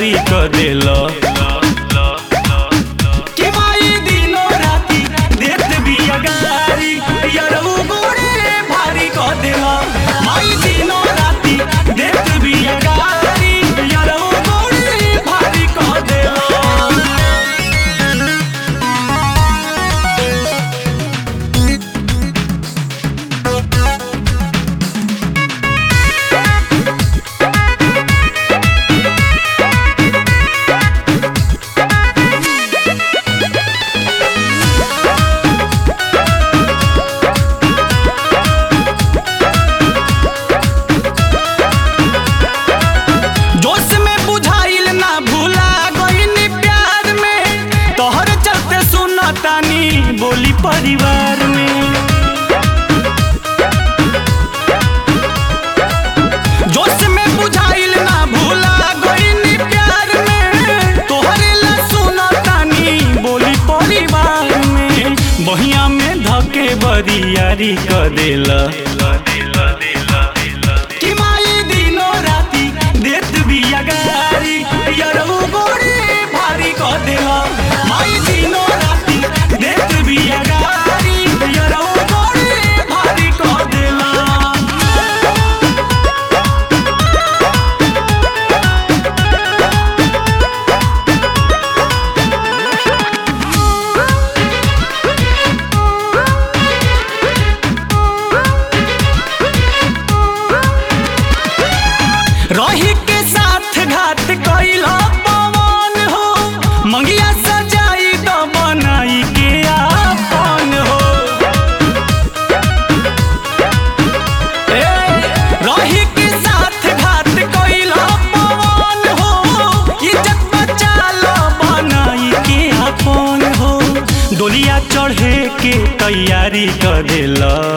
तैयारी क देल कि माई दिनो राती देत बिया गारी यरऊ गोड़े भारी क देल माई दिनो राती देत बिया गारी यरऊ गोड़े भारी क देल जोश में बुझाइल ना भूला गईनी प्यार में तोहर चलते सुनतानी बोली परिवार में जोश में बुझाइल ना भूला गईनी प्यार में तोहरे ला सुनतानी बोली परिवार में बहिया में धके बरियारी क देला कि माई दिनो राती देत बिया गारी यरऊ गोड़े भारी क देला माई दिनो राती देत बिया गारी यरऊ गोड़े भारी क देला रही के साथ घात कैला पवन हो मंगिया सजाई तो बनाई के आपन हो ए, रही के साथ घात कैला पवन हो इज्जत बचा लो बनाई के आपन हो डोलिया चढ़े के तैयारी कर देला